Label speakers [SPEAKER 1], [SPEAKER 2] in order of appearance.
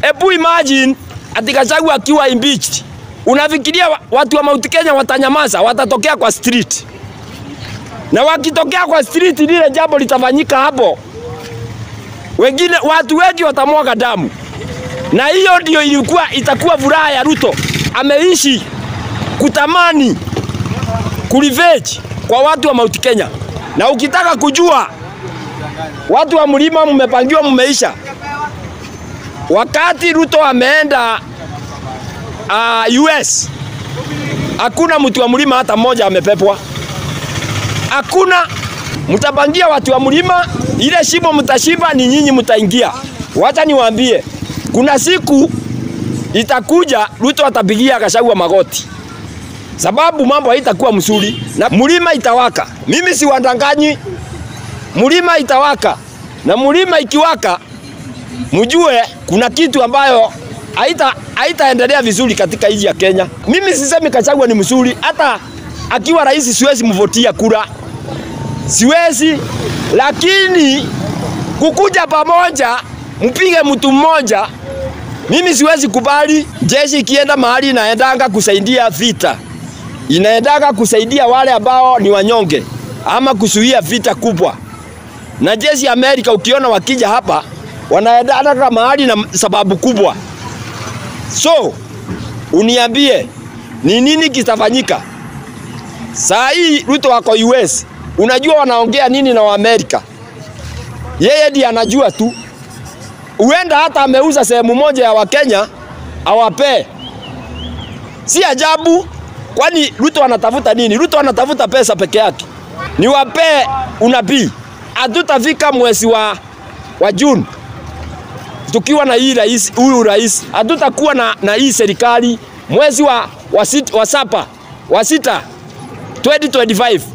[SPEAKER 1] Ebu imagine ati Gachagua akiwa impeached. Unafikiria wa- watu wa Mount Kenya watanyamaza? Watatokea kwa street, na wakitokea kwa street, lile jambo litafanyika hapo, wengine watu wengi watamwaga damu, na hiyo ndio ilikuwa itakuwa furaha ya Ruto. Ameishi kutamani kurevenge kwa watu wa Mount Kenya, na ukitaka kujua watu wa mlima mmepangiwa, mmeisha. Wakati Ruto ameenda uh, US, hakuna mtu wa mlima hata mmoja amepepwa, hakuna. Mtapangia watu wa mlima, ile shimo mtashiba, ni nyinyi mtaingia. Wacha niwaambie, kuna siku itakuja Ruto atapigia Gachagua magoti, sababu mambo haitakuwa mzuri na mlima itawaka. Mimi si wadanganyi, mlima itawaka na mlima ikiwaka, mjue kuna kitu ambayo haita haitaendelea vizuri katika nchi ya Kenya. Mimi sisemi Gachagua ni mzuri, hata akiwa rais siwezi mvotia kura, siwezi, lakini kukuja pamoja mpige mtu mmoja, mimi siwezi kubali. Jeshi ikienda mahali inaendanga kusaidia vita, inaendanga kusaidia wale ambao ni wanyonge ama kuzuia vita kubwa. Na jeshi ya Amerika ukiona wakija hapa wanaendanga mahali na sababu kubwa. So uniambie ni nini kitafanyika saa hii? Ruto wako US, unajua wanaongea nini na Waamerika? Yeye ndiye anajua tu. Huenda hata ameuza sehemu moja ya Wakenya awapee. Si ajabu, kwani Ruto anatafuta nini? Ruto anatafuta pesa peke yake. Niwapee unabii, hatutafika mwezi wa, wa Juni tukiwa na hii rais, huyu rais hatutakuwa na, na hii serikali mwezi wa, wa, sit, wa sapa wa sita 2025